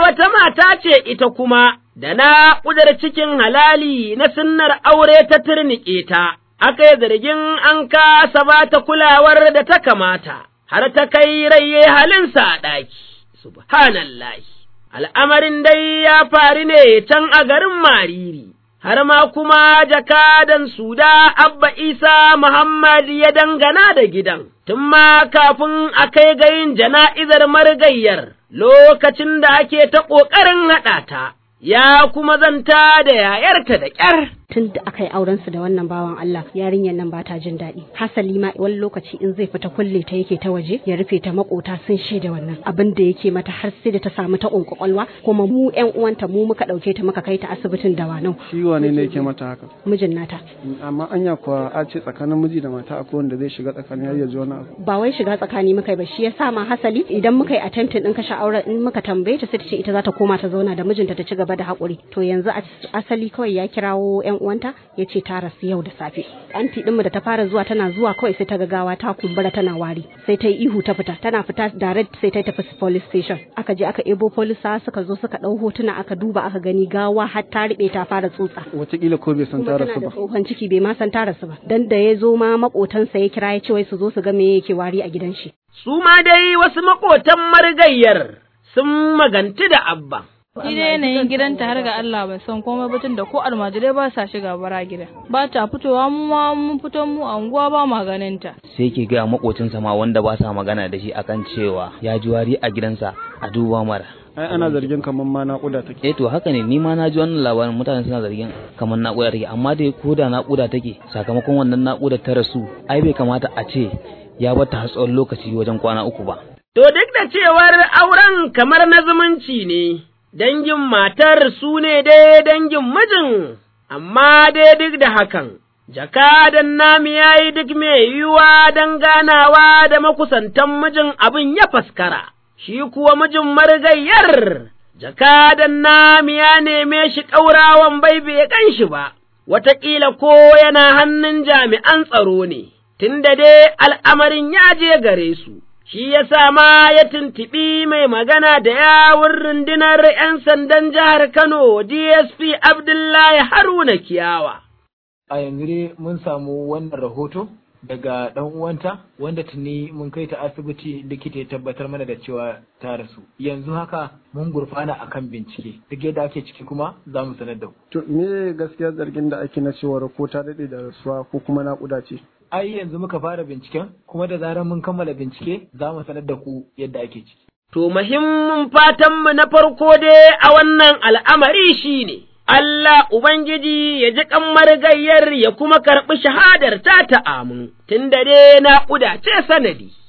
wata mata ce ita kuma, da na ƙudar cikin halali na sunnar aure ta turniƙe ta, aka yi zargin an kasa ba ta kulawar da ta kamata, har ta kai raye halinsa a ɗaki, subhanallahi. Al'amarin dai ya faru ne can a garin Mariri. har ma kuma jakadan Suda Abba Isa Muhammad ya dangana da gidan, tun ma kafin a kai ga yin jana'izar marigayyar lokacin da ake ta ƙoƙarin haɗa ta, ya kuma zanta da yayarta da ƙyar. tun da aka yi auren su da wannan bawan Allah yarinyar nan ba ta jin daɗi hasali ma wani lokaci in zai fita kulle ta yake ta waje ya rufe ta makota sun shaida wannan abin da yake mata har sai da ta samu ta kwakwalwa kuma mu ƴan uwanta mu muka ɗauke ta muka kai ta asibitin dawanau shi wane ne yake mata haka mijin nata amma anya kuwa a ce tsakanin miji da mata akwai wanda zai shiga tsakanin har ya ji wani abu ba wai shiga tsakani muka yi ba shi yasa ma hasali idan muka yi attempting din kashe auren in muka tambaye ta sai ta ce ita za ta koma ta zauna da mijinta ta ci gaba da haƙuri to yanzu asali kawai ya kirawo ƴan uwanta ya ce ta rasu yau da safe anti ɗinmu da ta fara zuwa tana zuwa kawai sai ta ga gawa ta kumbura tana wari sai ta yi ihu ta fita tana fita direct sai ta tafi police station aka je aka ebo polisa suka zo suka ɗau hotuna aka duba aka gani gawa har ta riɓe ta fara tsutsa wataƙila ko bai san ta rasu ba tsohon ciki bai ma san ta rasu ba dan da ya zo ma makotansa ya kira ya ce wai su zo su ga me yake wari a gidan shi Su ma dai wasu maƙotan marigayyar sun maganti da abba. Shi dai yanayin gidanta har ga Allah bai san komai batun da ko almajirai ba sa shiga bara gida. Ba ta fitowa mu ma mun fito mu a unguwa ba ma ganin ta. sai ke gaya makocinsa ma wanda ba sa magana da shi akan cewa ya ji wari a gidansa a duba mara ai ana zargin kamar ma naƙuda take eh to haka ne ni ma na ji wannan labarin mutane suna zargin kamar naƙuda take amma dai ko da naƙuda take sakamakon wannan naƙuda ta rasu ai bai kamata a ce ya bata har tsawon lokaci wajen kwana uku ba To duk da cewar auren kamar na zumunci ne, dangin matar su ne dai dangin mijin, amma dai duk da hakan, jakadan nami ya yi duk mai yiwuwa don ganawa da makusantan mijin abin ya faskara, shi kuwa mijin marigayyar, jakadan nami ya neme shi ƙaurawan bai bai gan shi ba, wataƙila ko yana hannun jami'an tsaro ne, tunda dai al'amarin ya je gare su. shi ya sa ma ya tuntuɓi mai magana da yawun rundunar ’yan sandan jihar Kano DSP Abdullahi Haruna Kiyawa. A yanzu dai mun samu wannan rahoto daga ɗan uwanta wanda tuni mun kai ta asibiti likita ya tabbatar mana da cewa ta rasu. Yanzu haka mun gurfana akan bincike duk yadda ake ciki kuma za mu sanar da ku. to me gaskiya zargin da ake na cewar ko ta daɗe da rasuwa ko kuma naƙuda ce Ai yanzu muka fara binciken kuma da zarar mun kammala bincike za mu sanar da ku yadda ake ciki. To, muhimmin fatanmu na farko dai a wannan al'amari shi ne, Allah Ubangiji ya ji ƙammar gayyar ya kuma karɓi shahadar ta ta amin, tun da dai naƙuda ce sanadi.